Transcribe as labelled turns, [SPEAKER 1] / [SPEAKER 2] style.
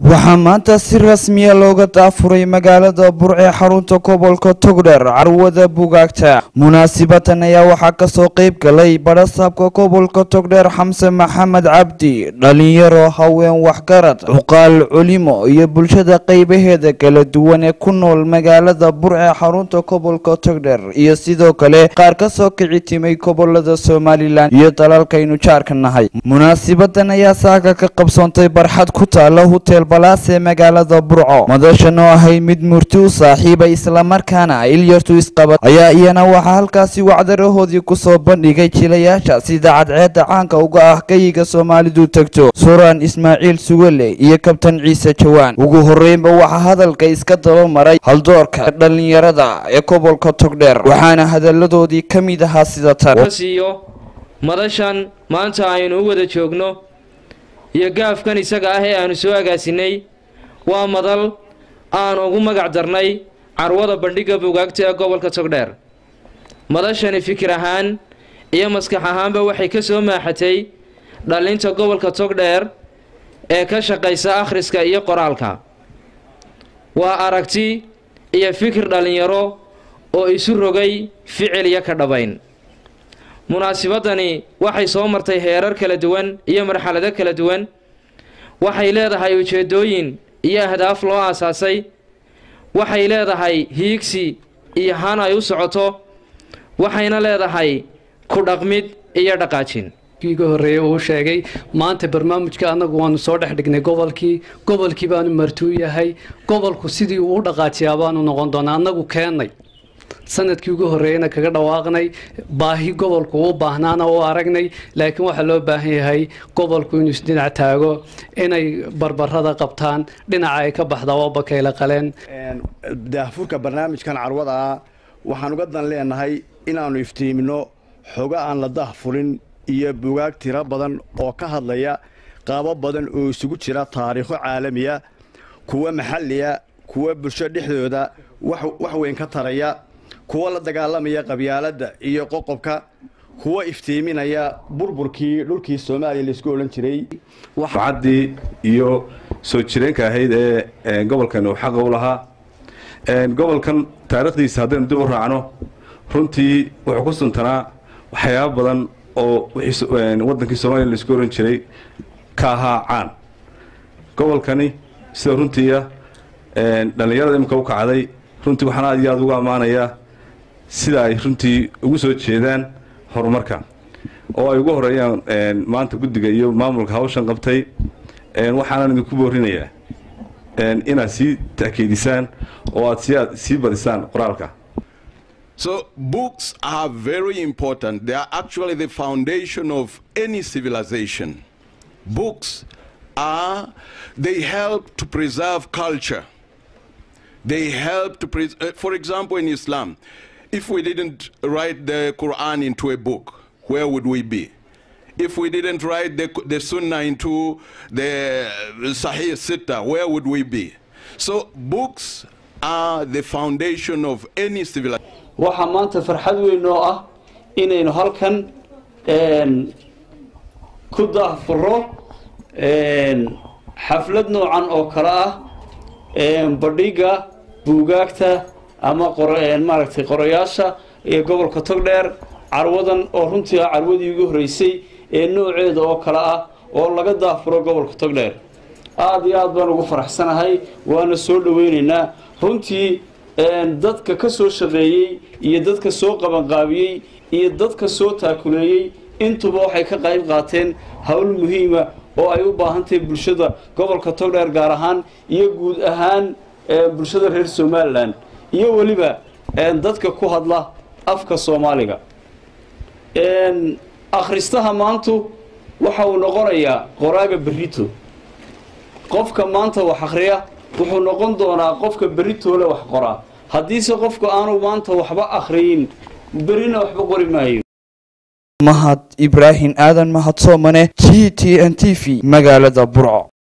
[SPEAKER 1] waxaa maanta si rasmiya looga daafuray magaalada burce xarunta gobolka togdher carwada bugaagta munaasibatan ayaa waxaa kasoo qeyb galay badhasaabka gobolka togdheer xamse maxamed cabdi dhalinyaro haween waxgarad cuqaal culimo iyo bulshada qeybaheeda kala duwan ee ku nool magaalada burce xarunta gobolka togdher iyo sidoo kale qaar kasoo kici timay gobolada somalilan iyo dalalkaynu jaarka nahay munaasibadan ayaa saaka ka qabsoontay barxad ku taala hutel balaas ee magaalada burco madashan oo ahayd mid murti u saaxiiba islamarkaana ilyartu isqabad ayaa iyana waxaa halkaasi wacdarahoodii kusoo bandhigay jilayaasha sida cadceeda caanka uga ah gayiga soomaalidu tegto suraan ismaaciil suwele iyo kabtan ciise jawaan ugu horeynba waxaa hadalka iska daba maray haldoorka dhalinyarada ee gobolka togdheer waxaana hadaladoodii ka mid ahaa sida tan
[SPEAKER 2] siiyo madashan maanta aynu u wada joogno iyo gaafkan isaga ah ee aanu soo agaasinay waa madal aan ugu magac darnay carwada bandhigga bugaagta ee gobolka togdheer madashani fikir ahaan iyo maskax ahaanba waxay ka soo maaxatay dhalinta gobolka togdheer ee ka shaqaysa akhriska iyo qoraalka waa aragti iyo fikir dhallinyaro oo isu rogay ficil iyo ka dhabayn munaasibadani waxay soo martay heerar kala duwan iyo marxalado kala duwan waxay leedahay ujeedooyin iyo ahdaaf loo aasaasay waxay leedahay hiigsi iyo han ay u socoto waxayna leedahay ku dhaqmid iyo dhaqaajin
[SPEAKER 3] ga horreeyey uu sheegay maanta barnaamijka annagu waanu soo dhex dhignay gobolkii gobolkii baanu martuu yahay gobolku sidii uu u dhaqaajiyaa baanu noqon doonaa annagu keennay sanadkii ugu horreeyeyna kaga dhawaaqnay baahi gobolku u baahnaana u aragnay laakiin waxaa loo baahan yahay gobolku inuu isdhinac taago inay barbarada qabtaan dhinaca ay ka baxda oo bakayla qaleen
[SPEAKER 4] daahfurka barnaamijkan carwada ah waxaan uga dan leenahay inaannu iftiimino xogo aan la daahfurin iyo bugaag tiro badan oo ka hadlaya qaabo badan oo isugu jira taariikho caalamiya kuwa maxalliya kuwa bulsho dhexdooda wax weyn ka taraya kuwa la dagaalamaya qabyaaladda iyo qoqobka kuwa iftiiminaya burburkii dhulkii soomaaliya laisku odhan jiray
[SPEAKER 5] caddii iyo soo jireenka ahayd ee gobolkan uu xaqa u lahaa gobolkan taariikhdiisa haddaynu dib u raacno runtii wuxuu ku suntanaa waxyaaba badan oo wadankii soomaliya laisku odhan jiray ka ahaa caan gobolkani sida runtiia dhallinyarada imika u kacday runtii waxaan aad iyo aad ugu ammaanayaa sida ay runtii ugu soo jeedaan horumarka oo ay ugu horeeyaan maanta guddiga iyo maamulka hawshan qabtay waxaanan idinku boorinayaa inaad sii ta'kiidisaan oo aad sii badisaan qoraalka
[SPEAKER 6] So books are very important. They are actually the foundation of any civilization. Books are, they help to preserve culture. They help to, pres uh, for example, in Islam, if we didn't write the Quran into a book, where would we be? If we didn't write the, the Sunnah into the Sahih Sitta, where would we be? So books are the foundation of any civilization.
[SPEAKER 7] waxaa maanta farxad weyn oo ah inaynu halkan ku daahfuro xaflad noocan oo kale ah badhiga buugaagta ama maaragtay qorayaasha ee gobolka togdheer carwadan oo runtii ah carwadii ugu horreysay ee nooceeda oo kale ah oo laga daafuro gobolka togdheer aada iyo aad baan ugu faraxsanahay waana soo dhaweynaynaa runtii dadka ka soo shaqeeyey iyo dadka soo qabanqaabiyey iyo dadka soo taakuleeyey intuba waxay ka qayb qaateen howl muhiima oo ay u baahan tahay bulshada gobolka togdheer gaar ahaan iyo guud ahaan bulshada reer somalilan iyo weliba dadka ku hadla afka soomaaliga akhristaha maantu waxa uu noqonayaa qoraaga berito qofka maanta wax akhriya wuxuu noqon doonaa qofka beritoole wax qoraa haddiise qofku aanu maanta waxba akhriyin berina waxba qori maayo
[SPEAKER 1] mahad ibraahim aadan mahadsoomane g t n t v magaalada burco